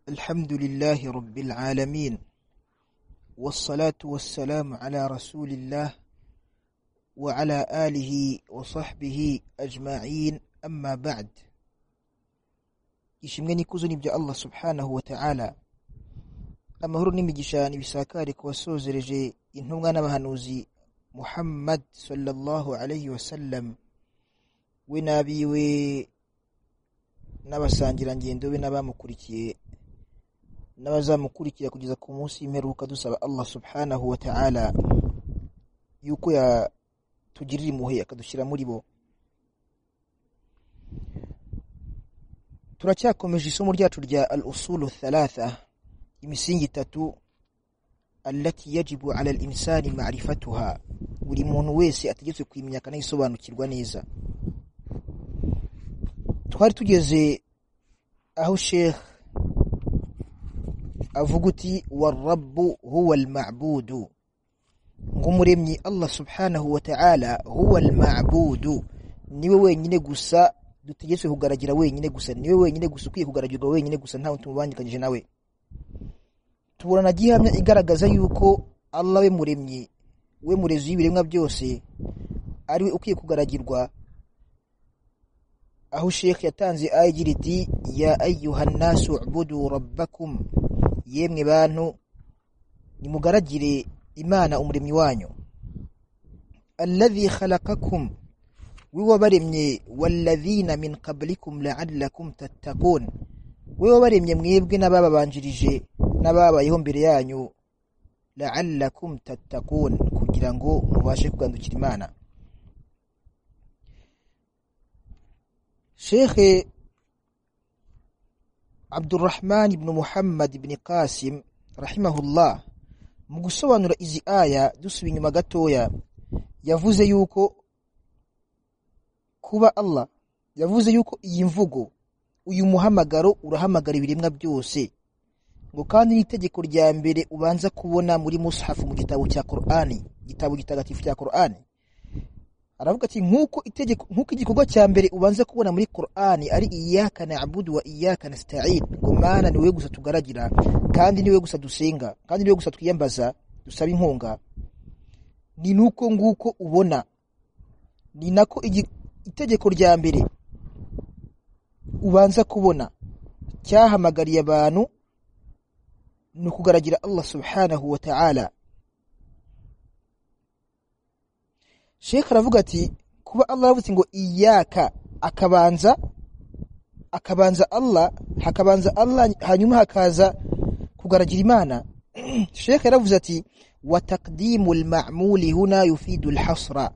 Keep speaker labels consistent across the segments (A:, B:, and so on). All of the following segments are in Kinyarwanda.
A: الحمد لله رب العالمين والصلاة والسلام على رسول الله وعلى آله وصحبه أجمعين أما بعد ishimwe n'ikuzo ni bya allah subhanahu wa ta'ala amahoro n'imigisha nibisakare ku wasozereje intumwa n'abahanuzi muhammad sallallahu alayhi wasallam we n'abiwe n'abasangirangendo be n'abamukurikiye n'abazamukurikira kugeza ku munsi w'imperuka dusaba allah subhanahu wa ta'ala yuko yatugirira impuhwe akadushyira muri bo turacyakomeje isomo ryacu rya al usulu thalatha imisingi itatu allati yajibu ala al insani ma'rifatuha buri muntu wese ategetswe kuyimenya akanayisobanukirwa neza twari tugeze aho sheikh avuga uti warabbu huwa almabudu ng'umuremyi allah subhanahu wa ta'ala huwa almabudu niwe wenyine gusa dutegetswe kugaragira wenyine gusa niwe wenyine gusa ukwiye kugaragirwa wenyine gusa ntawe tumubangikanyije nawe tubona gihamya igaragaza yuko Allah we muremyi we murezi w'ibiremwa byose ari we ukwiye kugaragirwa aho Sheikh yatanze ayigira iti ya ayyuhan nasu ubudu rabbakum yemwe bantu nimugaragire imana umuremyi wanyu alladhi khalaqakum we wabaremye walladhina min qablikum la'allakum tattaqun we wabaremye mwebwe n'abababanjirije n'ababayeho mbere yanyu la'allakum tattaqun kugira ngo mubashe kugandukira imana Sheikh Abdurrahman ibn Muhammad ibn Qasim rahimahullah mu gusobanura izi aya dusubiye inyuma gatoya yavuze yuko kuba Allah yavuze yuko iyi mvugo uyu muhamagaro urahamagara ibiremwa byose ngo kandi n'itegeko rya mbere ubanza kubona muri mushafu mu gitabo cya Qur'ani gitabo gitagatifu cya Qur'ani aravuga ati nkuko itegeko nkuko igikorwa cya mbere ubanza kubona muri Qur'ani ari iyyaka na'budu wa iyyaka nasta'in ngo mana niwe gusa tugaragira kandi niwe gusa dusenga kandi niwe gusa twiyambaza dusaba inkunga ni nuko nguko ubona ni nako itegeko rya mbere ubanza kubona cyahamagariye abantu ni ukugaragira Allah subhanahu wa ta'ala Sheikh aravuga ati kuba Allah yavuze ngo iyaka akabanza akabanza Allah hakabanza Allah hanyuma hakaza kugaragira Imana Sheikh yaravuze ati wa taqdimul ma'muli huna yufidu al-hasra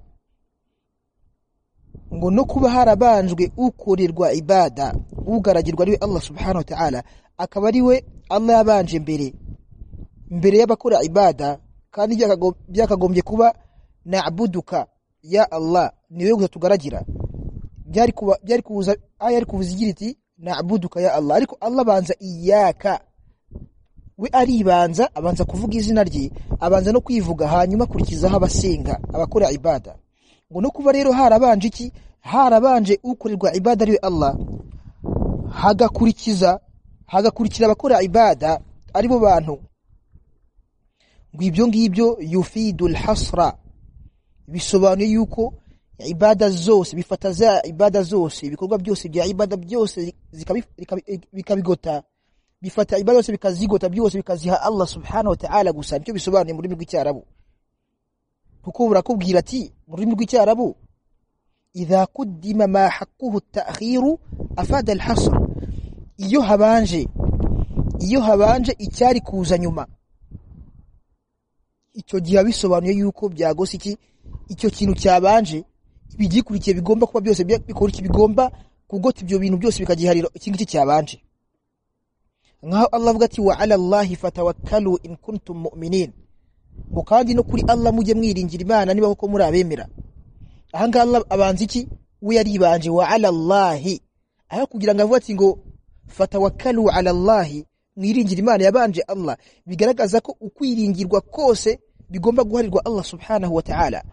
A: ngo no kuba harabanjwe ukorerwa ibada ugaragirwa ariwe Allah subhanahu wa ta'ala akaba ariwe Allah yabanje mbere mbere y'abakora ibada kandi byakagombye kuba na'buduka ya Allah niwe gusa tugaragira byari kuba byari kuza aya ari kuvuza igira iti na'buduka ya Allah ariko Allah banza iyaka we aribanza abanza kuvuga izina rye abanza no kwivuga hanyuma kurikizaho abasenga abakora ibada ngo no kuba rero harabanje iki harabanje ukorerwa ibada ariwe Allah hagakurikiza hagakurikira abakora ibada aribo bantu ngo ibyo ngibyo yufidul hasra bisobanuye yuko ibada zose bifata za ibada zose ibikorwa byose bya ibada byose bikabigota bifata ibada zose bikazigota byose bikaziha Allah subhanahu wa ta'ala gusa nicyo bisobanuye mu rurimi rw'icyarabu kuko burakubwira ati mu rurimi rw'icyarabu idha kuddima ma haqquhu at-ta'khiru afada al-hasr iyo habanje iyo habanje icyari kuza nyuma icyo gihe bisobanuye yuko byagose iki icyo kintu cyabanje ibigikurikiye bigomba kuba byose bikora iki bigomba kugota ibyo bintu byose bikagiharira iki ngiki cyabanje nkaho Allah avuga ati wa ala Allahi fatawakkalu in kuntum mu'minin ngo kandi no kuri Allah mujye mwiringira Imana niba koko muri abemera aha ngaha Allah abanza iki we yaribanje wa ala Allahi aho kugira ngo avuge ati ngo fatawakkalu ala Allahi mwiringira Imana yabanje Allah bigaragaza ko ukwiringirwa kose bigomba guharirwa Allah subhanahu wa ta'ala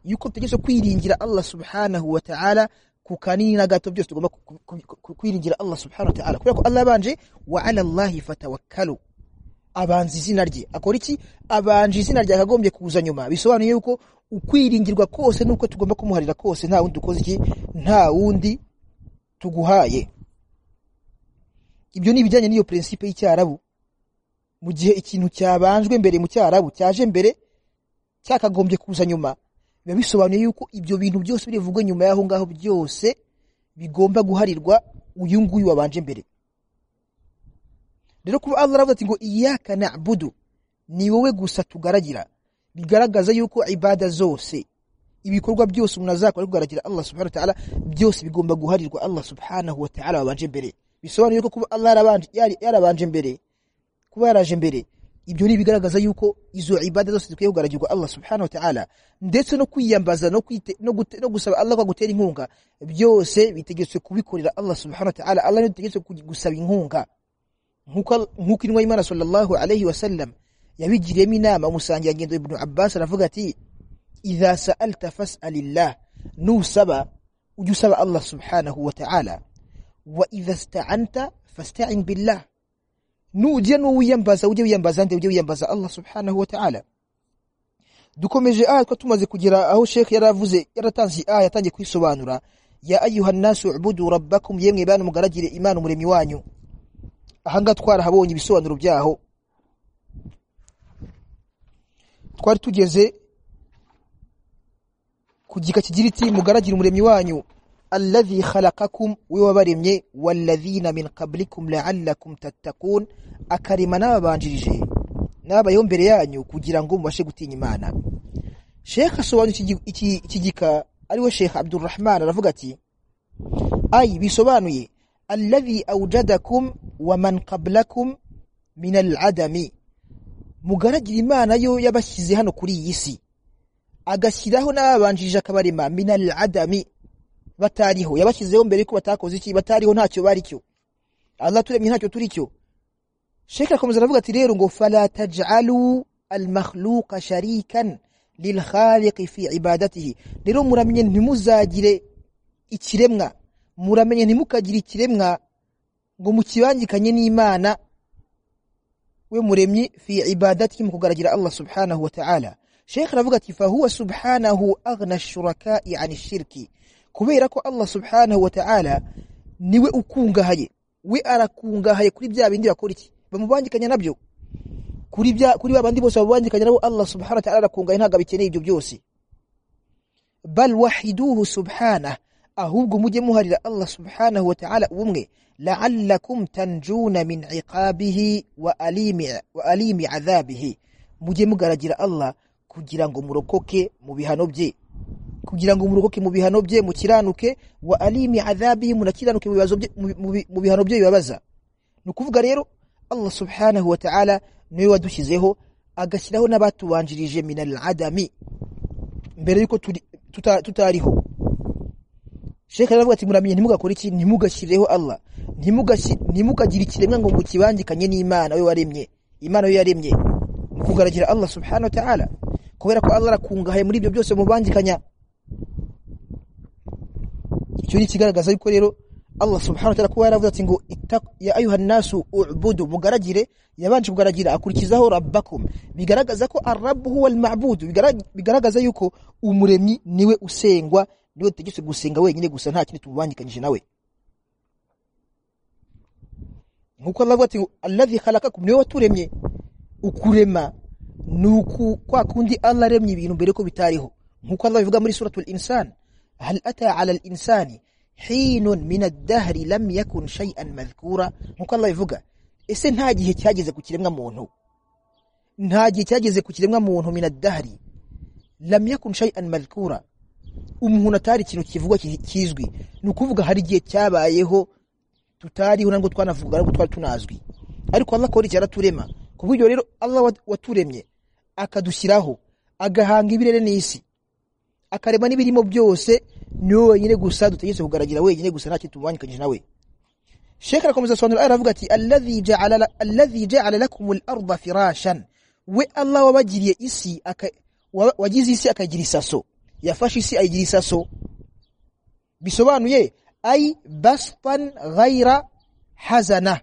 A: yuko tegetse kwiringira Allah subhanahu wa ta'ala ku kanini na gato byose tugomba ku- ku- ku- ku- kwiringira Allah subhanahu wa ta'ala kubera ko Allah yabanje wa ala Allahi fatawakkalu abanza izina rye akora iki abanje izina rye akagombye kuza nyuma bisobanuye yuko ukwiringirwa kose nuko tugomba kumuharira kose nta wundi dukoze iki nta wundi tuguhaye ibyo ni ibijyanye n'iyo prinsipe y'icyarabu mu gihe ikintu cyabanjwe mbere mu cyarabu cyaje mbere cyakagombye kuza nyuma biba bisobanuye yuko ibyo bintu byose birivugwa nyuma y'aho ngaho byose bigomba guharirwa uyu nguyu wabanje mbere rero kuba Allah aravuga ati ngo iyaka na'budu ni wowe gusa tugaragira bigaragaza yuko ibada zose ibikorwa byose umuntu azakora kugaragira Allah subhanahu wa ta'ala byose bigomba guharirwa Allah subhanahu wa ta'ala wabanje mbere bisobanuye yuko kuba Allah yarabanje yari- yarabanje mbere kuba yaraje mbere ibyo ni bigaragaza yuko izo ibada zose zikwiye kugaragirwa Allah subhanahu wa ta'ala ndetse no kwiyambaza no kwite no, gute, no gusaba Allah kwa gutera inkunga byose bitegetswe kubikorera Allah subhanahu wa ta'ala Allah yategetswe gusaba inkunga nkuko nkuko inwa Imana sallallahu alayhi wa sallam yabigiriyemo inama umusangira ngendo Ibn Abbas aravuga ati idha sa'alta fas'alillah nusaba ujusaba Allah subhanahu wa ta'ala wa idha ista'anta fasta'in billah nujya nuwiyambaza ujye wiyambaza nde ujye wiyambaza Allah subhanahu wa ta'ala dukomeje aya twa tumaze kugera aho Sheikh yaravuze yaratanze aya yatangiye kwisobanura ya ayuha nasu ubudu rabbakum yemwe bana mugaragire imana umuremyi wanyu ahanga twarahabonye ibisobanuro byaho twari tugeze ku gika kigira iti mugaragire umuremyi wanyu alladhi khalaqakum we wabaremye walladhina min qablikum la'allakum tattaqun akarema n'ababanjirije n'abayeho mbere yanyu kugira ngo mubashe gutinya imana sheikh asobanura iki gi- iki- iki gika ariwe sheikh abdurrahman aravuga ati ay bisobanuye alladhi awjadakum wa man qablakum min al'adami mugaragire imana yo yabashyize hano kuri iyi si agashyiraho n'ababanjirije akabarema minal adami batariho yabashyizeho mbere yuko batakoze iki batariho ntacyo bari cyo Allah turemye ntacyo turi cyo Sheikh akomeza aravuga ati rero ngo fala taj'alu al makhluqa sharikan lil khaliq fi ibadatihi rero muramenye ntimuzagire ikiremwa muramenye ntimukagire ikiremwa ngo mukibangikanye n'Imana we muremyi fi ibadatihi mu kugaragira Allah subhanahu wa ta'ala Sheikh aravuga ati fahuwa subhanahu aghna shuraka'i ani shirki kubera ko Allah subhanahu wa ta'ala niwe ukungahaye we arakungahaye kuri bya bindi bakora iki bamubangikanya nabyo kuri bya kuri babandi bose babangikanya nabo Allah subhanahu wa ta'ala arakungahaye ntago bikeneye ibyo byose bal wahiduhu subhanahu ahubwo mujye muharira Allah subhanahu wa ta'ala ubumwe la'allakum tanjuna min iqabihi wa alimi wa alimi adhabihi mujye mugaragira Allah kugira ngo murokoke mu bihano bye kugira ngo murokoke mu bihano bye mukiranuke wa alimi adhabihi munakiranuke mu bibazo bye mu- mu- mu bihano bye bibabaza nukuvuga rero Allah subhanahu wa ta'ala niwe wadushyizeho agashyiraho n'abatubanjirije minal adami mbere yuko turi- tuta- tutariho Sheikh aravuga ati muramenye ntimugakore iki ntimugashyireho Allah ntimugashi ntimugagire ikiremwa ngo mukibangikanye n'Imana we waremye Imana we yaremye mu kugaragira Allah subhanahu wa ta'ala kubera ko Allah arakungahaye muri ibyo byose mubangikanya icyo ni kigaragaza yuko rero Allah subhanahu wa ta'ala kuba yaravuze ati ngo ittaq ya ayuha nasu u'budu mugaragire yabanje kugaragira akurikizaho rabbakum bigaragaza ko ar-rabb huwa al-ma'bud Bigara- bigaragaza yuko umuremyi niwe usengwa niwe tegetse gusenga wenyine gusa nta kindi tububangikanyije nawe nkuko Allah avuga ati alladhi khalaqakum niwe waturemye ukurema nuku kwa kundi Allah aremye ibintu mbere ko bitariho nkuko Allah bivuga muri suratul insan hal ata ala al insani hinun min ad-dahri lam yakun shay'an madhkura nkuko Allah bivuga ese nta gihe cyageze ku kiremwa muntu nta gihe cyageze ku kiremwa muntu min ad-dahri lam yakun shay'an madhkura umuntu atari ikintu kivugwa ki- kizwi ni ukuvuga hari igihe cyabayeho tutariho ntabwo twanavuga ntabwo twari tunazwi ariko Allah akora icyara turema ku buryo rero Allah wat- waturemye akadushyiraho agahanga ibirere n'isi akarema n'ibirimo byose niwe wenyine gusa dutegetse kugaragara wenyine gusa nta kintu tububangikanyije nawe Sheikh arakomeza asobanura aya aravuga ati alladhi ja'ala la- alladhi ja'ala lakum al-ardha firashan we Allah wabagiriye isi aka wa- wagize isi akayigira isaso yafashe isi ayigira isaso bisobanuye ay bastan ghaira hazana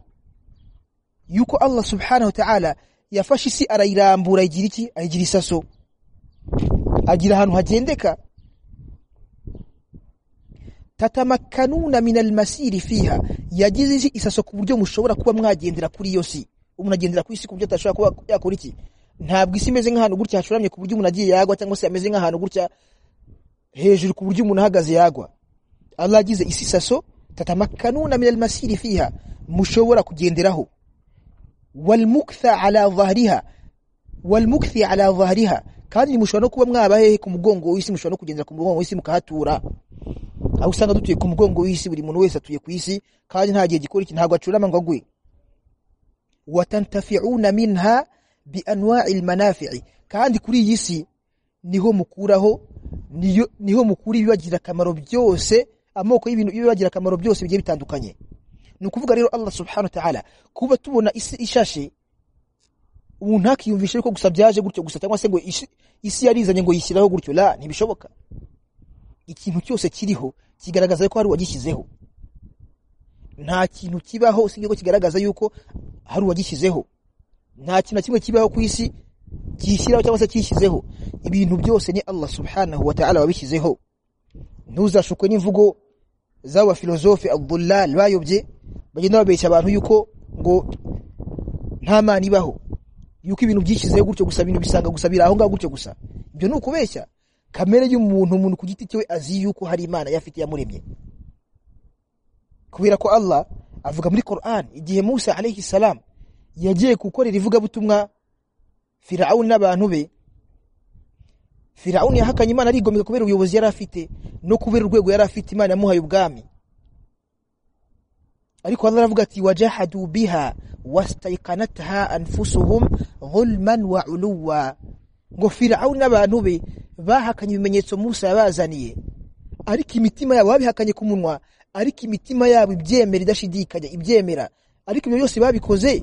A: yuko Allah subhanahu wa ta'ala yafashe isi arayirambura igira iki ayigira isaso agira ahantu hagendeka tatamakanuna min almasiri fiha yagize isi isaso ku buryo mushobora kuba mwagendera kuri iyo si umuntu agendera ku isi ku buryo atashobora kuba yakora iki ntabwo isi imeze nk'ahantu gutya hashuramye ku buryo umuntu agiye yagwa cyangwa se ameze nk'ahantu gutya hejuru ku buryo umuntu ahagaze yagwa Allah yagize isi saso tatamakanuna min almasiri fiha mushobora kugenderaho walmuktha ala dhahriha walmukthi ala dhahriha kandi mushobora no kuba mwaba hehe ku mugongo w'isi mushobora no kugendera ku mugongo w'isi mukahatura aho usanga dutuye ku mugongo w'isi buri muntu wese atuye ku isi kandi nta gihe gikora iki ntabwo acurama ngo agwe watantafi'una minha bi anwa'il manafi'i kandi kuri iyi si niho mukuraho niyo niho mukuri ibibagira akamaro byose amoko y'ibintu ibibagira akamaro byose bigiye bitandukanye ni ukuvuga rero Allah subhanahu wa ta'ala kuba tubona isi ishashe umuntu akiyumvisha yuko gusa byaje gutyo gusa cyangwa se ngo isi, isi yarizanye ngo yishyiraho gutyo la ntibishoboka ikintu cyose kiriho kigaragaza ko hari uwagishyizeho nta kintu kibaho usibye ko kigaragaza yuko hari uwagishyizeho nta kintu na kimwe kibaho ku isi kishyiraho cyangwa se kishyizeho ibintu byose ni Allah subhanahu wa ta'ala wabishyizeho ntuzashukwe n'imvugo z'aba filozofe Abdullah bayobye bagenda babeshya abantu yuko ngo nta mana ibaho yuko ibintu byishyizeho gutyo gusa ibintu bisanga gusa biraho ngaho gutyo gusa ibyo ni ukubeshya kamere y'umuntu umuntu ku giti cyewe azi yuko hari imana yafite yamuremye kubera ko Allah avuga muri Qur'an igihe Musa alayhi salam yagiye gukorera ivugabutumwa Firauni n'abantu be Firauni yahakanye Imana arigomeka kubera ubuyobozi yari afite no kubera urwego yari afite Imana yamuhaye ubwami ariko Allah aravuga ati wajahadu biha wastaiqanatha anfusuhum zulman wa uluwa ngo Firauni n'abantu be bahakanye ibimenyetso Musa yabazaniye ariko imitima yabo babihakanye ku munwa ariko imitima yabo ibyemera idashidikanya ibyemera ariko ibyo byose babikoze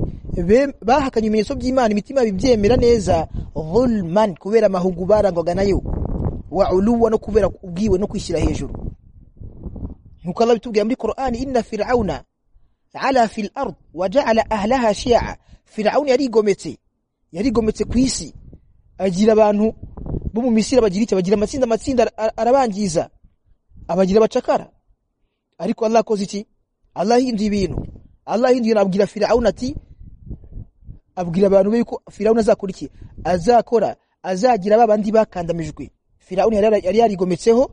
A: bahakanye ibimenyetso by'Imana imitima yabo ibyemera neza zulman kubera amahugu barangwaga nayo wa uluwa no kubera ubwiwe no kwishyira hejuru nkuko Allah bitubwiye muri Qur'an inna fir'auna ala fil ard waja'ala ahlaha shi'a fir'auna yarigometse yarigometse ku isi agira abantu bo mu Misiri bagira icyo bagira amatsinda amatsinda arabangiza abagira abacakara ariko Allah akoze iki Allah hinduye ibintu Allah hinduye abwira Firaun ati abwira abantu be yuko Firaun azakora iki azakora azagira babandi bakandamijwe Firaun yari yarigometseho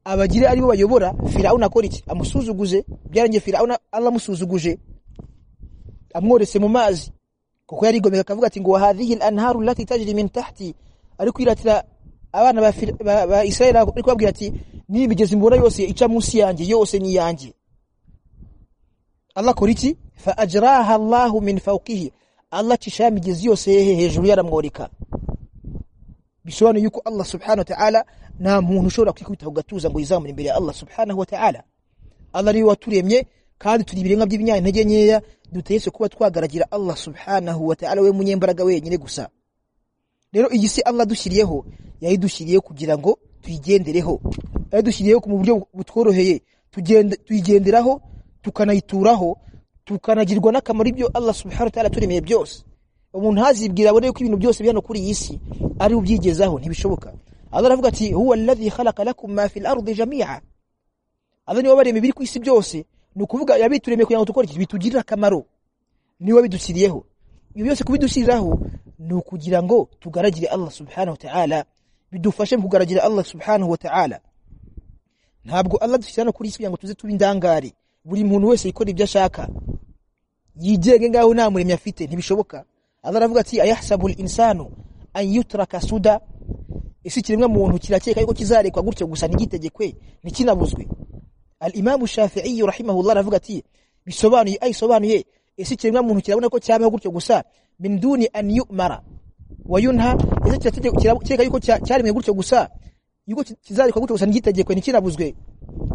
A: abagire aribo bayobora Firaun akora iki amusuzuguze byarangiye Firaun Allah musuzuguje amworese mu mazi kuko yarigomeka akavuga ati ngo wa hadhihi al-anharu allati tajri min tahti ari kwiratira abana ba, ba, ba Israeli ari kubabwira ati ni imigezi mbona yose ica munsi yanjye yose ni yanjye Allah kora iki fa ajraha Allah min fawqihi Allah cisha imigezi yose hehe hejuru yaramworeka bisobanuye yuko Allah subhanahu wa ta'ala nta muntu ushobora kwikubita gatuza ngo yizamure imbere ya Allah subhanahu wa ta'ala Allah ni waturemye kandi turi ibirenga by'ibinyantege nkeya dutetse kuba twagaragira Allah subhanahu wa ta'ala we munyembaraga wenyine gusa rero iyi si Allah dushyiriyeho yayidushyiriye kugira ngo tuyigendereho yayidushyiriyeho mu buryo butworoheye tuyigenderaho tukanayituraho tukanagirwa n'akamaro ibyo Allah subhanahu wa ta'ala turemeye byose umuntu hazibwira abone ko ibintu byose bihano kuri iyi si ari ubyigezaho ntibishoboka Allah aravuga ati huwa alladhi khalaqa lakum ma fil ardi jami'a Allah niwe wabaremye biri ku isi byose ni ukuvuga yabituremeye kugira ngo dukore iki bitugirire akamaro niwe bidushyiriyeho ibyo byose kubidushyiriraho ni ukugira ngo tugaragire Allah subhanahu wa ta'ala bidufashe mu kugaragire Allah subhanahu wa ta'ala ntabwo Allah dushyirana kuri isi kugira ngo tuze tuba indangare buri muntu wese yikora ibyo ashaka yigenge ngaho nta muremyi afite ntibishoboka Allah aravuga ati ayahsabu al-insanu an yutraka suda isi kiremwa muntu kirakeka yuko kizarekwa gutyo gusa ntigitegekwe ntikinabuzwe al-imam shafi'i rahimahullah aravuga ati bisobanuye ay sobanuye isi kiremwa muntu kirabona ko cyabaho gutyo gusa min duni an yu'mara wa yunha ese kireka yuko cyarimwe gutyo gusa yuko kizarikwa gutyo gusa n'igitegekwe n'ikinabuzwe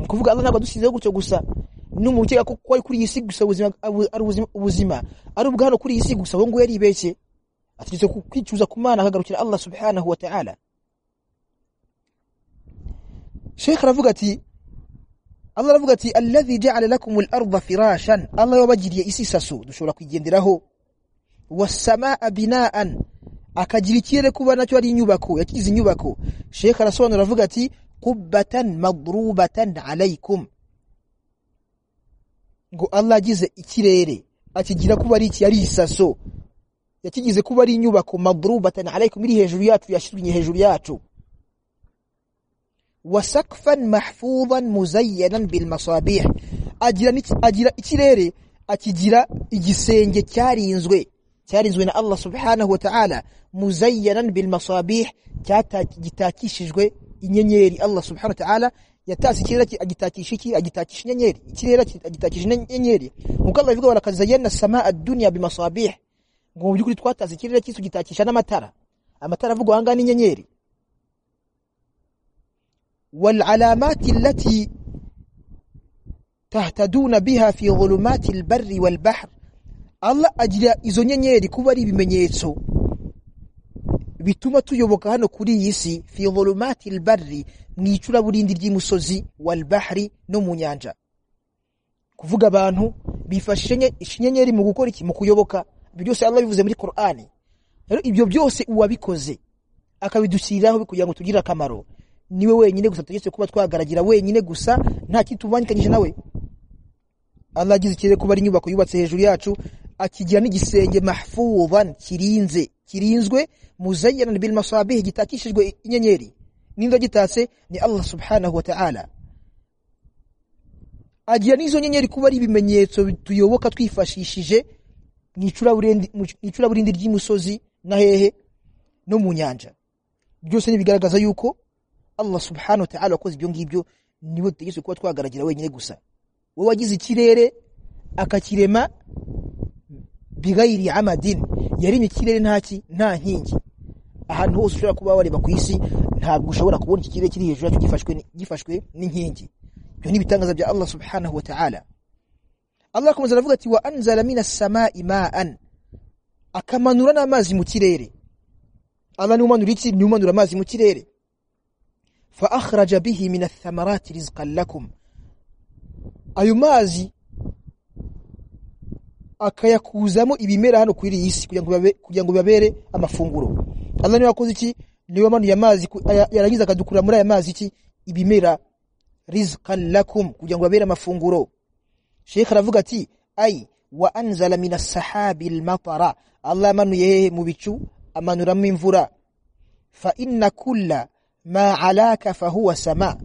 A: kuvuga Allah ntabwo dusizeho gutyo gusa n'umuntu ukeka ko ari kuri iyi si gusa ubuzima ari ubuzima ari ubwa hano kuri iyi si gusa ngo yari ibeshye ategetse kwicuza ku mana akagarukira Allah subhanahu wa ta'ala Sheikh aravuga ati Allah aravuga ati alladhi ja'ala lakumul arda firashan Allah yabagiriye isi saso dushobora kwigenderaho wasamaa binaan akagira ikirere kuba nacyo ari inyubako yakize inyubako Sheikh arasobanura avuga ati qubbatan madrubatan alaykum ngo Allah agize ikirere akigira kuba ari iki ari isaso yakigize kuba ari inyubako madrubatan alaykum iri hejuru yacu yashirunye hejuru yacu wasakfan mahfudhan muzayyanan bil masabih agira n'iki- agira ikirere akigira igisenge cyarinzwe cyarinzwe na Allah subhanahu wa ta'ala muzayyanan bil masabih cyata- gitakishijwe inyenyeri Allah subhanahu wa ta'ala yatasi ikirere ki- agitakisha iki agitakisha inyenyeri ikirere ki- agitakisha inyenyeri nkuko Allah ivuga walakazayyana as-samaa ad-dunya bimasabih ngo mu by'ukuri twataze ikirere cy'isi gitakisha n'amatara amatara avugwa ahangaha n'inyenyeri والعلامات التي تهتدون بها في ظلمات البر والبحر Allah agira izo nyenyeri kuba ari ibimenyetso bituma tuyoboka hano kuri iyi si fi dhulumati albarri mu icuraburindi ry'imusozi wal bahri no mu nyanja kuvuga abantu bifashisha inyenyeri mu gukora iki mu kuyoboka ibyo byose Allah bivuze muri Qur'ani rero ibyo byose uwabikoze akabidushyiriraho kugira ngo tugire akamaro niwe wenyine gusa tutegetse kuba twagaragira wenyine gusa nta kitubangikanyije nawe Allah agize ikirere kuba ari inyubako yubatse hejuru yacu akigira n'igisenge mahfuzan kirinze kirinzwe muzayyanan bil masabih gitakishijwe inyenyeri nindo gitatse ni Allah subhanahu wa ta'ala agira n'izo nyenyeri kuba ari ibimenyetso tuyoboka twifashishije mu icuraburindi- mu icuraburindi ry'imusozi na hehe no mu nyanja byose nibigaragaza yuko Allah subhanahu wa ta'ala wakoze ibyo ngibyo niwe dutegetswe kuba twagaragira wenyine gusa wowe wagize ikirere akakirema bigayiri amadin yarimye ikirere nta ki nta nkingi ahantu hose ushobora kuba wareba ku isi ntabwo ushobora kubona iki kirere kiri hejuru yacu gifashwe ni- gifashwe n'inkingi ibyo ni ibitangaza bya Allah subhanahu wa ta'ala Allah akomeza aravuga ati wa anzala minas samai ma'an akamanura n'amazi mu kirere Allah ni umanura iki ni umanura amazi mu kirere فأخرج به من الثمرات رزقا لكم ayo mazi akayakuzamo ibimera hano kuri iyi si kugira ngo bibabe- kugira ngo bibabere amafunguro Allah niwe wakoze iki niwe wamanuye amazi ku- aya- yarangiza akadukura muri aya mazi iki ibimera rizqan lakum kugira ngo babere amafunguro Sheikh aravuga ati ay wa anzala minas sahabi al-matara Allah amanuye hehe mu bicu amanuramo imvura fa inna kulla ma alaka fahuwa sama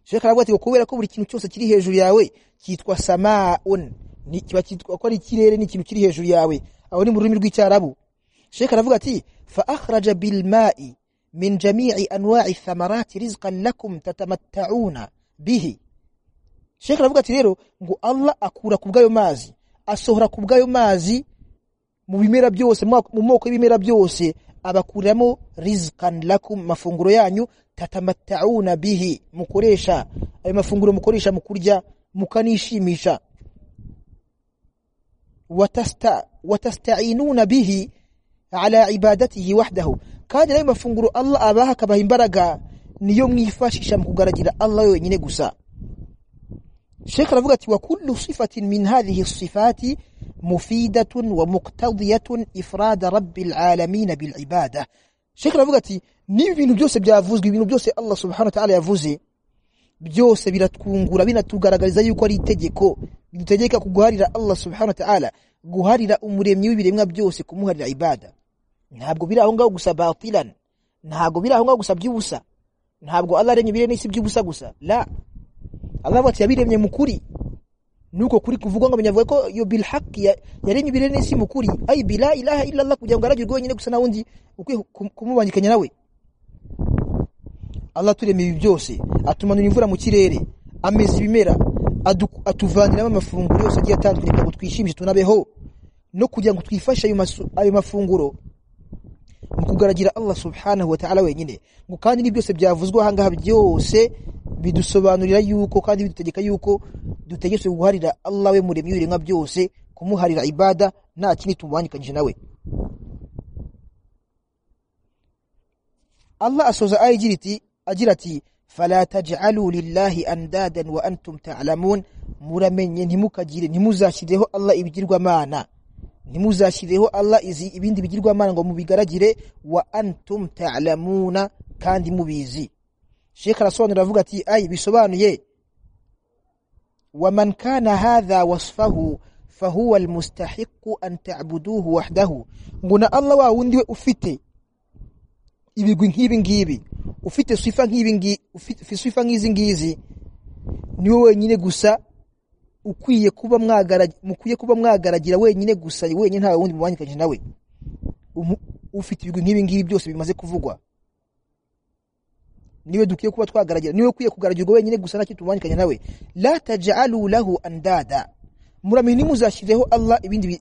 A: Sheikh aravuga ati kubera ko buri kintu cyose kiri hejuru yawe cyitwa samaun ni kiba cyitwa ko ari kirere ni ikintu kiri hejuru yawe aho ni mu rurimi rw'icyarabu Sheikh aravuga ati fa akhraja bil ma'i min jami'i anwa'i thamarati rizqan lakum tatamatta'una bihi Sheikh aravuga ati rero ngo Allah akura ku bw'ayo mazi asohora ku bw'ayo mazi mu bimera byose mu mu moko y'ibimera byose abakuramo rizqan lakum mafunguro yanyu tatamatta'una bihi mukoresha ayo mafunguro mukoresha mu kurya mukanishimisha watasta watasta'inuna bihi ala ibadatihi wahdahu kandi ayo mafunguro Allah abaha akabaha imbaraga niyo mwifashisha mu kugaragira Allah wenyine gusa Sheikh aravuga ati wa kullu sifatin min hadhihi sifati mufidatun wa muqtadiyatun ifrada rabbil alamin bil ibada Sheikh aravuga ati nibi bintu byose byavuzwe ibintu byose Allah subhanahu wa ta'ala yavuze byose biratwungura binatugaragariza yuko ari itegeko bidutegeka kuguharira Allah subhanahu wa ta'ala guharira umuremyi w'ibiremwa byose kumuharira ibada ntabwo biri aho ngaho gusa batilan ntabwo biri aho ngaho gusa by'ubusa ntabwo Allah aremye ibiremwa n'isi by'ubusa gusa la Allah bati yabiremye mukuri nuko kuri kuvugwa ngo banyavuga ko yo bil haqq ya- yaremye ibiremwa n'isi mukuri ay bila ilaha illa Allah kugira ngo aragirwe wenyine gusa na wundi ukwiye kum- kumubangikanya nawe Allah turema ibi byose atumanura imvura mu kirere ameza ibimera adu- atuvaniramo amafunguro yose agiye atandukanye kugira ngo twishimishe tunabeho no kugira ngo twifashe ayo masu- ayo mafunguro mu kugaragira Allah subhanahu wa ta'ala wenyine ngo kandi ni byose byavuzwe ahangaha byose bidusobanurira yuko kandi bidutegeka yuko dutegetswe guharira Allah we muremyi w'ibiremwa byose kumuharira ibada nta kindi tumubangikanyije nawe Allah asoza ayigira iti agira ati fala taj'alu lillahi andadan wa antum ta'lamun muramenye ntimukagire ntimuzashyireho Allah ibigirwamana ntimuzashyireho Allah izi ibindi bigirwamana ngo mubigaragire wa antum ta'lamuna kandi mubizi Sheikh arasobanura avuga ati ay bisobanuye wa man kana hadha wasfahu fahuwa almustahiqu an ta'buduhu wahdahu nguna Allah wa wundi we ufite ibigwi nk'ibi ngibi ufite sifa nk'ibi ngi ufite sifa nk'izi ngizi ni wowe wenyine gusa ukwiye kuba mwagaragira mukwiye kuba mwagaragira wenyine gusa wenyine nta wundi mubanyikanye nawe ufite ibigwi nk'ibi ngibi byose bimaze kuvugwa niwe dukwiye kuba twagaragira niwe ukwiye kugaragirwa wenyine gusa ntakindi tumubanyikanye nawe la taj'alu lahu andada muramenye ntimuzashyireho Allah ibindi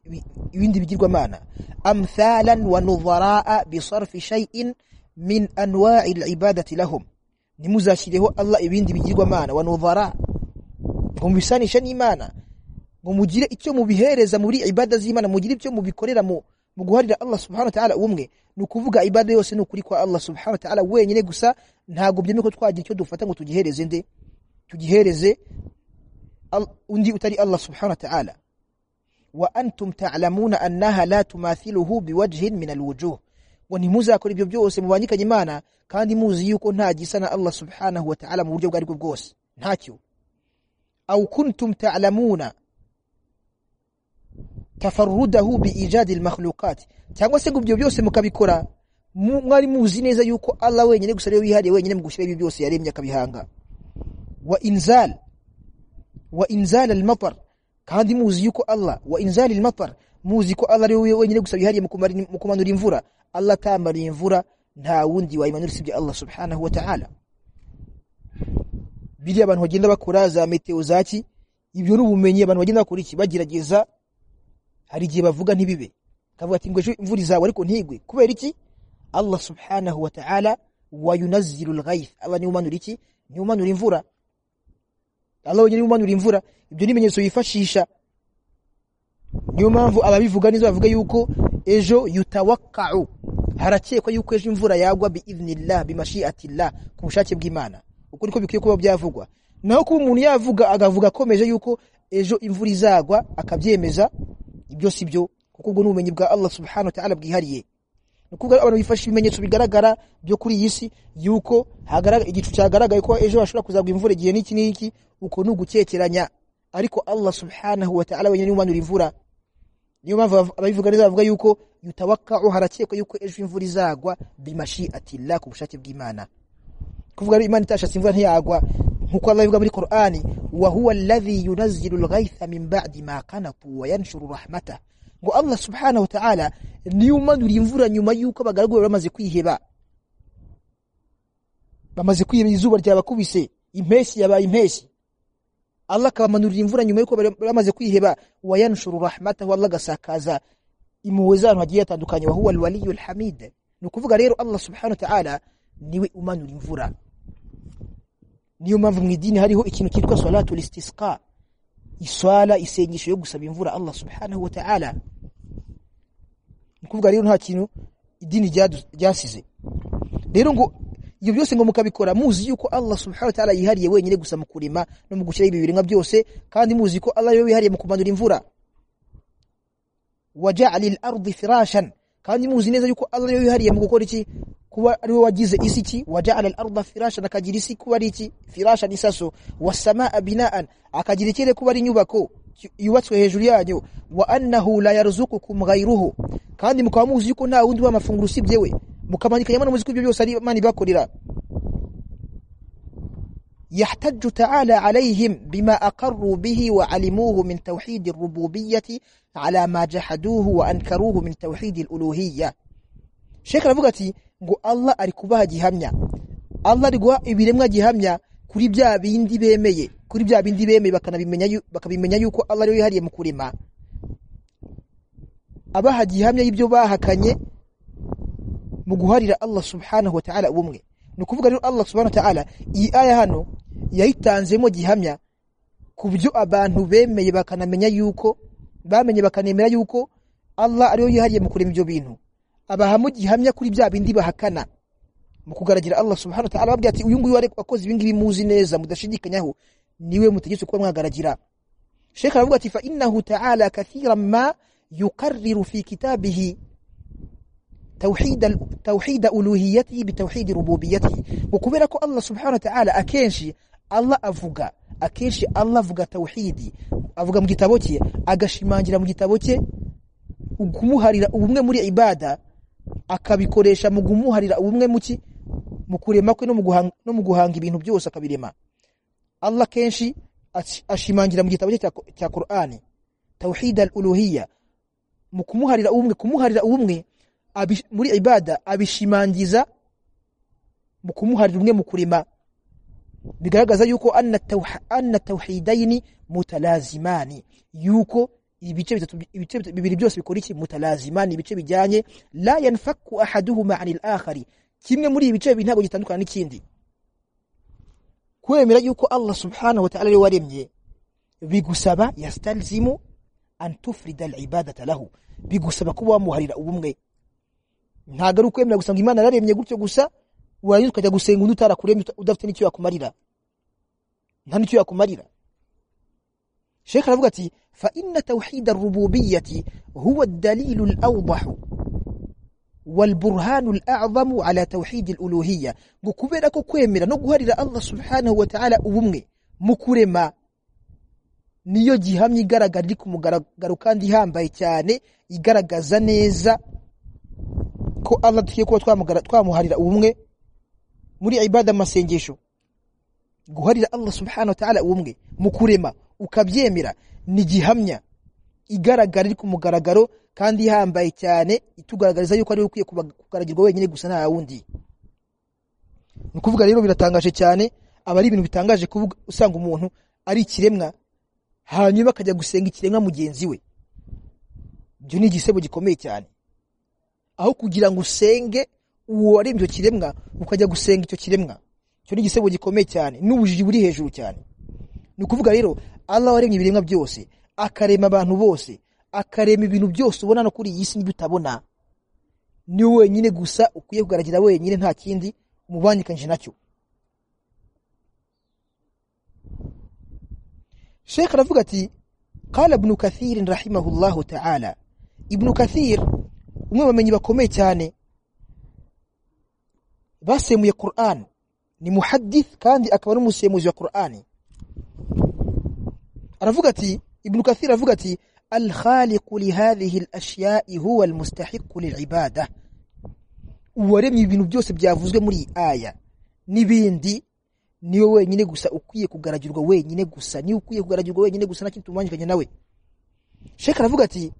A: ibindi bigirwamana amthalan wa nudharaa bisarfi shay'in min anwa'i al-ibadati lahum nimuzashyireho Allah ibindi bigirwamana wa nudhara ngo mubisanishe n'imana ngo mugire icyo mubihereza muri ibada z'imana mugire icyo mubikorera mu guharira Allah subhanahu wa ta'ala umwe ni ukuvuga ibada yose ni ukuri kwa Allah subhanahu wa ta'ala wenyine gusa ntabwo byemeye ko twagira icyo dufata ngo tugihereze nde tugihereze undi utari Allah subhanahu wa ta'ala wa antum ta'lamuna annaha la tumathiluhu biwajhin min alwujuh ngo ntimuzakora ibyo byose mubanyikanye imana kandi muzi yuko nta gisa na Allah subhanahu wa ta'ala mu buryo bwo aribwo bwose ntacyo aw kuntum ta'lamuna tafarrudahu biijadi almakhluqat cyangwa se ngo ibyo byose mukabikora mwari muzi neza yuko Allah wenyine gusa ariwe wihariye wenyine mu gushyira ibyo byose yaremye akabihanga wa inzal wa inzal almatar kandi muzi yuko Allah wa inzal almatar muzi ko Allah ariwe wenyine gusa bihariye mu kumanura imvura Allah tamara imvura nta wundi wayimanura usibye Allah subhanahu wa ta'ala biri abantu bagenda bakora za meteo zaki ibyo n'ubumenyi abantu bagenda bakora iki bagerageza hari igihe bavuga ntibibe kavuga ati ngwe imvura izawe ariko ntigwe kubera iki Allah subhanahu wa ta'ala wayunazzilu al-ghayth Allah niwe umanura iki niwe umanura imvura Allah wenyine umanura imvura ibyo ni ibimenyetso yifashisha niyo mpamvu ababivuga neza bavuga yuko ejo yutawakau harakekwa yuko ejo imvura yagwa biidhnillah bimashiatillah ku bushake bw'Imana uko niko bikwiye kuba byavugwa naho kuba umuntu yavuga agavuga akomeje yuko ejo imvura izagwa akabyemeza ibyo si byo kuko ubwo n'ubumenyi bwa Allah subhanahu wa ta'ala bwihariye nukuvuga abantu bifasha ibimenyetso bigaragara byo kuri iyi si yuko hagaragara igicu cyagaragaye ko ejo hashobora kuzagwa imvura igihe n'iki n'iki uko ni ugukekeranya ariko Allah subhanahu wa ta'ala wenyine umanura imvura niyo mpamvu ababivuga neza bavuga yuko yutawakau harakekwa yuko ejo imvura izagwa bimashiatillah ku bushake bw'Imana kuvuga Imana itashatse imvura ntiyagwa nkuko Allah bivuga muri Qur'ani wa huwa alladhi yunazzilu al-ghaytha min ba'di ma qanatu wa yanshuru rahmatahu ngo Allah subhanahu wa ta'ala niyo umanura imvura nyuma yuko abagaragu bamaze kwiheba bamaze kwiheba izuba ryabakubise impeshyi yabaye impeshyi Allah akabamanurira imvura nyuma yuko bamaze kwiheba wayanshuru rahmatahu Allah gasakaza impuhwe z'abantu hagiye hatandukanye wa huwa alwaliyu alhamid ni ukuvuga rero Allah subhanahu wa ta'ala niwe umanura imvura niyo mpamvu mu idini hariho ikintu cyitwa salatu listisqa iswala isengesho yo gusaba imvura Allah subhanahu wa ta'ala ni ukuvuga rero nta kintu idini ryasize rero ngo ibyo byose ngo mukabikora muzi yuko Allah subhanahu wa ta'ala yihariye wenyine gusa mu kurima no mu gushyira ibi biremwa byose kandi muzi ko Allah yari yihariye mu kumanura imvura waja'ala al-ardi firashan kandi muzi neza yuko Allah yari yihariye mu gukora iki kuba ari we wagize isi iki waja'ala al-arda firashan akagira isi kuba ari iki firashan isaso was-samaa bina'an akagira ikirere kuba ari inyubako yubatswe hejuru yanyu wa annahu la yarzuqukum ghayruhu kandi mukaba muzi yuko nta wundi wa mafunguro usibye we mukamanyikanyaho no muziko ibyo byose ari imana ibakorera yahtaju ta'ala alayhim bima aqarru bihi wa alimuhu min tawhid ar-rububiyyah ala ma jahaduhu wa ankaruhu min tawhid al-uluhiyyah Sheikh aravuga ati ngo Allah ari kubaha gihamya Allah ari guha ibiremwa gihamya kuri bya bindi bemeye kuri bya bindi bemeye bakanabimenya bakabimenya yuko Allah ari yihariye mu kurema abaha gihamya y'ibyo bahakanye mu guharira Allah subhanahu wa ta'ala ubumwe ni ukuvuga rero Allah subhanahu wa ta'ala iyi aya hano yayitanzemo gihamya ku byo abantu bemeye bakanamenya yuko bamenye bakanemera yuko Allah ariyo yihariye mu kurema ibyo bintu abahamo gihamya kuri bya bindi bahakana mu kugaragira Allah subhanahu wa ta'ala babwiye ati uyu nguyu wari wakoze ibi ngibi muzi neza mudashidikanyaho niwe mutegetse kuba mwagaragira Sheikh aravuga ati fa innahu ta'ala kathiran ma yuqarriru fi kitabihi tawhid tawhid uluhiyatihi bitawhid rububiyyatihi ukubera ko Allah subhanahu wa ta'ala akenshi Allah avuga akenshi Allah avuga tawhidi avuga mu gitabo cye agashimangira mu gitabo cye kumuharira ubumwe muri ibada akabikoresha mu gumuharira ubumwe muki mu kurema kwe no mu guhanga no mu guhanga ibintu byose akabirema Allah kenshi ashimangira mu gitabo cya cya Qur'ani tawhid al-uluhiyya mu kumuharira ubumwe kumuharira ubumwe muri ibada abishimangiza mu kumuharira umwe mu kurema bigaragaza yuko anna tawha, anna tawhidaini mutalazimani yuko ibice bitatu ibice bibiri byose bikora iki mutalazimani ibice bijyanye la yanfaku ahaduhuma anil akhari kimwe muri ibice bibiri ntabwo gitandukana n'ikindi kwemera yuko Allah subhanahu wa ta'ala waremye bigusaba yastalzimu an tufrida al-ibadata lahu bigusaba kuba wamuharira ubumwe ntago ari ukwemera gusa ngo Imana yararemye gutyo gusa warangiza ukajya gusenga undi utarakuremye udafite n'icyo yakumarira nta n'icyo yakumarira Sheikh aravuga ati fa inna tawhid ar-rububiyyati huwa ad-dalil al-awdah wal-burhan al-a'zam ala tawhid al-uluhiyya ngo kubera ko kwemera no guharira Allah subhanahu wa ta'ala ubumwe mu kurema niyo gihamya igaragara iri ku mugaragaro kandi ihambaye cyane igaragaza neza ko Allah tugiye kuba twamuharira ubumwe muri ibada masengesho guharira Allah subhanahu wa ta'ala ubumwe mu kurema ukabyemera ni gihamya igaragara iri ku mugaragaro kandi ihambaye cyane itugaragariza yuko ari ukwiye kugaragirwa wenyine gusa nta wundi ni ukuvuga rero biratangaje cyane aba ari ibintu bitangaje kuvuga usanga umuntu ari ikiremwa hanyuma akajya gusenga ikiremwa mugenzi we ibyo ni igisebo gikomeye cyane aho kugira ngo usenge uwo ari ibyo kiremwa ukajya gusenga icyo kiremwa icyo ni igisebo gikomeye cyane n'ubujiji buri hejuru cyane ni ukuvuga rero Allah waremye ibiremwa byose akarema abantu bose akarema ibintu byose ubona no kuri iyi si n'ibitabona ni wenyine gusa ukwiye kugaragara wenyine nta kindi umubangikanyije nacyo Sheikh aravuga ati قال ابن كثير رحمه الله تعالى ابن كثير umwe bamenyi bakomeye cyane basemuye Qur'an ni muhaddith kandi akaba ari umusemuzi wa Qur'ani aravuga ati Ibn Kathir aravuga ati al-khaliqu li hadhihi al-ashya'i huwa al-mustahiqqu lil-ibada uwaremye ibintu byose byavuzwe muri iyi aya n'ibindi niwe wenyine gusa ukwiye kugaragirwa wenyine gusa niwe ukwiye kugaragirwa wenyine gusa nta kintu umanyikanye nawe Sheikh aravuga ati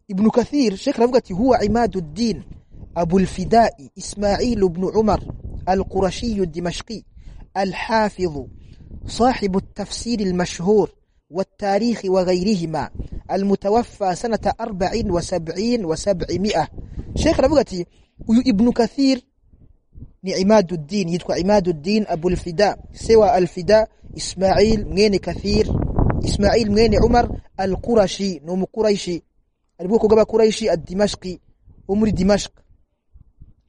A: Ibn Kathir Sheikh aravuga ati huwa imaduddin أبو الفداء إسماعيل بن عمر القرشي الدمشقي الحافظ صاحب التفسير المشهور والتاريخ وغيرهما المتوفى سنة أربع وسبعين وسبعمائة شيخ ربغتي ابن كثير عماد الدين يدكو عماد الدين أبو الفداء سوى الفداء إسماعيل مين كثير إسماعيل مين عمر القرشي نوم قريشي البوكو قبا قريشي الدمشقي ومري دمشق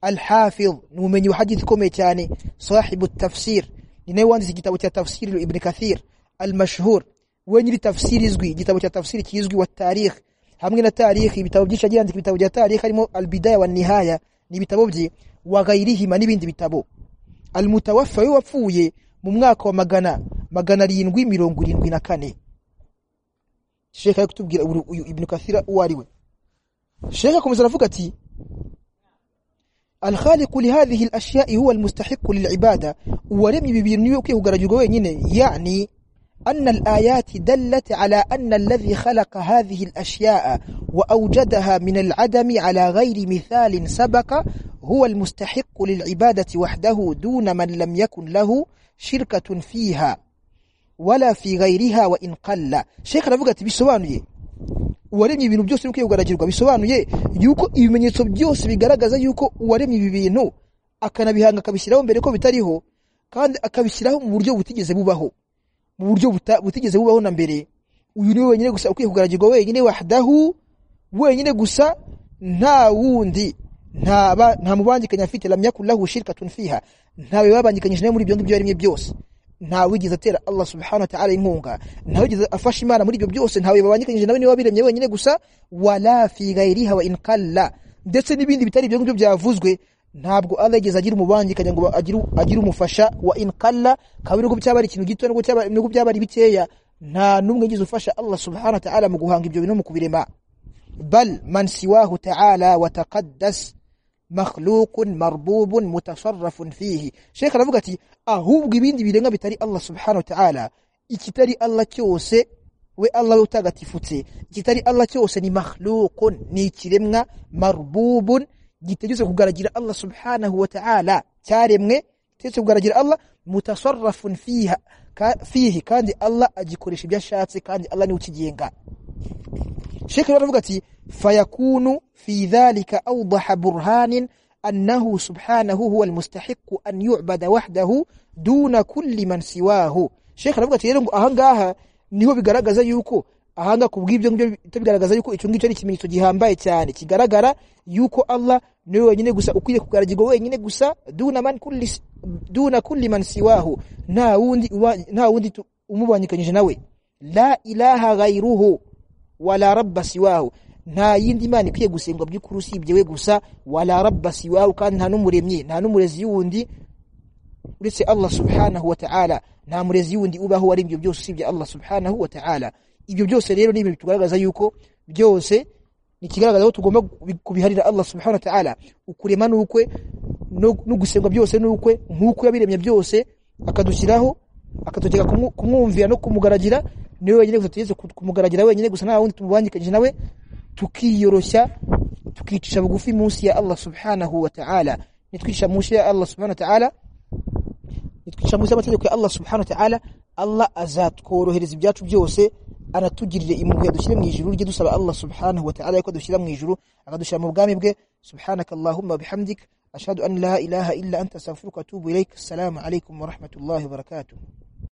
A: الحافظ نومن يحدث كوميتاني صاحب التفسير ninaye wanditse igitabo cya tafsiri Ibn Kathir al-mashhur we nyiri tafsiri izwi igitabo cya tafsiri kizwi wa tarikh hamwe na tarikh ibitabo byinshi yandika ibitabo bya tarikh harimo al-bidaya wa nihaya ni ibitabo bye wa gairihima n'ibindi bitabo al-mutawaffa wapfuye mu mwaka wa magana magana arindwi mirongo irindwi na kane Sheikh yakutubwira uyu Ibn Kathir uwariwe Sheikh akomeza aravuga ati الخالق لهذه الأشياء هو المستحق للعبادة ولم يبينوا كيه يعني أن الآيات دلت على أن الذي خلق هذه الأشياء وأوجدها من العدم على غير مثال سبق هو المستحق للعبادة وحده دون من لم يكن له شركة فيها ولا في غيرها وإن قل شيخ رفقة بسوانيه uwaremye ibintu byose uri kwigaragirirwa bisobanuye yuko ibimenyetso byose bigaragaza yuko uwaremye ibi bintu akanabihanga akabishyiraho mbere ko bitariho kandi akabishyiraho mu buryo butigeze bubaho mu buryo butigeze bubaho na mbere uyu ni wenyine gusa ukwiye kugaragirwa wenyine wahdahu wenyine gusa nta wundi nta ba- nta mubangikanya afite lam yakun lahu shirkatun fiha ntawe babangikanyije nawe muri ibyo ngibyo yarimye byose ntawe wigeze atera Allah subhanahu wa ta'ala inkunga ntawe wigeze afasha Imana muri ibyo byose ntawe babangikanyije nawe niwe wabiremye wenyine gusa wala fi ghairiha wa in qalla ndetse n'ibindi bitari ibyo ngibyo byavuzwe ntabwo Allah yigeze agira umubangikanya ngo agire agire umufasha wa in qalla kabiri ngo byaba ari ikintu gito n'ubwo cyaba n'ubwo byaba ari bikeya nta numwe yigeze ufasha Allah subhanahu wa ta'ala mu guhanga ibyo bintu no mu kubirema bal man siwahu ta'ala wa taqaddas makhluqun marbubun mutasarrafun fihi Sheikh aravuga ati ahubwo ibindi birenga bitari Allah subhanahu wa ta'ala ikitari Allah cyose we Allah we utagatifutse ikitari Allah cyose ni makhluqun ni ikiremwa marbubun gitegetse kugaragira Allah subhanahu wa ta'ala cyaremwe gitegetse kugaragira Allah mutasarrafun fiha ka, fihi kandi Allah agikoresha ibyo ashatse kandi Allah ni ukigenga Sheikh aravuga ati fayakunu fi dhalika awdaha burhanin annahu subhanahu huwa almustahiq an yu'bada wahdahu duna kulli man siwahu Sheikh aravuga ati rero ngo ahangaha niho bigaragaza yuko ahanga kubw'ibyo ngibyo bitabigaragaza yuko icyo ngicyo ari ikimenyetso gihambaye cyane kigaragara yuko Allah niwe wenyine gusa ukwiye kugaragirwa wenyine gusa duna man kulli s- duna kulli man siwahu nta wundi uba- nta wundi tu- umubanyikanyije nawe la ilaha ghayruhu wala rabba siwahu nta yindi mana ikwiye gusengwa by'ukuri usibye we gusa wala rabba siwahu kandi nta n'umuremyi nta n'umurezi wundi uretse Allah subhanahu wa ta'ala nta murezi wundi ubaho ari ibyo byose usibye Allah subhanahu wa ta'ala ibyo byose rero ni ibintu bitugaragaza yuko byose ni ikigaragaza ko tugomba kubiharira Allah subhanahu wa ta'ala ukurema n'ukwe no no gusengwa byose n'ukwe nk'uko yabiremye byose akadushyiraho akategeka kumu- kumwumvira no kumugaragira niwe wenyine gusa tugeze kumugaragira wenyine gusa nta wundi tumubangikanyije nawe tukiyoroshya tukicisha bugufi munsi ya Allah subhanahu wa ta'ala nitwicisha munsi ya Allah subhanahu wa ta'ala nitwica munsi y'amategeko ya Allah subhanahu wa ta'ala Allah azatworohereza ibyacu byose anatugirire impuhwe adushyire mu ijuru rye dusaba Allah subhanahu wa ta'ala ko adushyira mu ijuru akadushyira mu bwami bwe subhanakallahumma bihamdik ashhadu an la ilaha illa anta astaghfiruka wa atubu ilaik assalamu alaykum wa rahmatullahi wa barakatuh